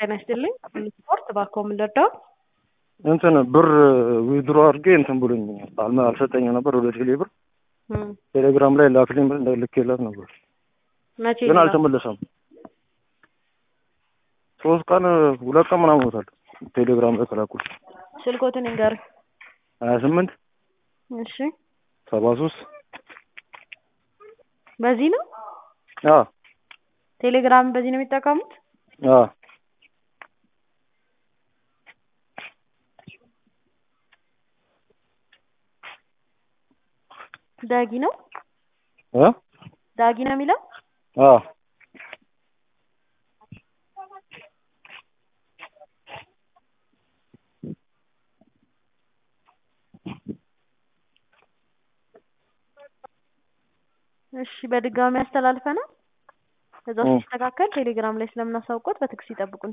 ጤና ይስጥልኝ። ስፖርት እባክዎ ምን ልርዳው? እንትን ብር ዊዝድሮ አድርጌ እንትን ብሎኝ አልመ- አልሰጠኝም ነበር ወደ ቴሌ ብር እም፣ ቴሌግራም ላይ ላክልኝ ብር ልኬላት ነበር መቼ ግን ነው? አልተመለሰም። ሶስት ቀን ሁለት ቀን ምናምን ሆኖታል ቴሌግራም ላይ ከላኩት ስልኮትን ይንገር። ሀያ ስምንት እሺ፣ ሰባ ሶስት በዚህ ነው አ ቴሌግራም በዚህ ነው የሚጠቀሙት? አ ዳጊ ነው አ ዳጊ ነው የሚለው አ እሺ፣ በድጋሚ ያስተላልፈናል። እዛው እ ሲስተካከል ቴሌግራም ላይ ስለምናሳውቆት በትዕግስት ይጠብቁን።